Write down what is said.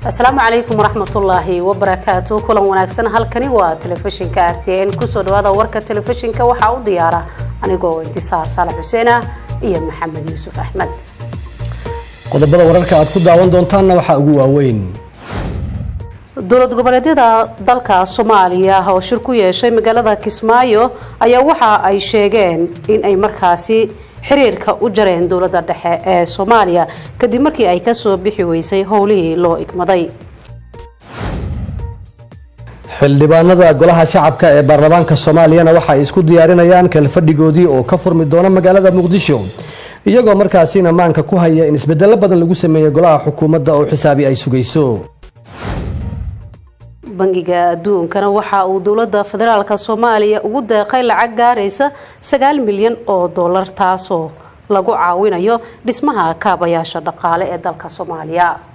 asalaamu calaykum waraxmatullaahi wabarakaatu kulan wanaagsan halkani waa telefishinka r t n kusoo dhawaada warka telefishinka waxaa u diyaara anigoo intisaar saalax xuseen ah iyo maxamed yuusuf axmed qodobada wararka aad ku daawan doontaanna waxaa ugu waaweyn dowlad goboleedyada dalka soomaaliya oo shir ku yeeshay magaalada kismaayo ayaa waxa ay sheegeen in ay markaasi xiriirka u jareen dowladda dhexe ee soomaaliya kadib markii ay kasoo bixi weysay howlihii loo igmaday xildhibaanada golaha shacabka ee baarlamaanka soomaaliyana waxa ay isku diyaarinayaan kalfadhigoodii oo ka furmi doona magaalada muqdisho iyagoo markaasina maanka ku haya in isbedelo badan lagu sameeyo golaha xukuumadda oo xisaabi ay sugayso bangiga adduunkana waxa uu dowladda federaalka soomaaliya ugu deeqay lacag gaaraysa sagaal milyan oo dollar taasoo lagu caawinayo dhismaha kaabayaasha dhaqaale ee dalka soomaaliya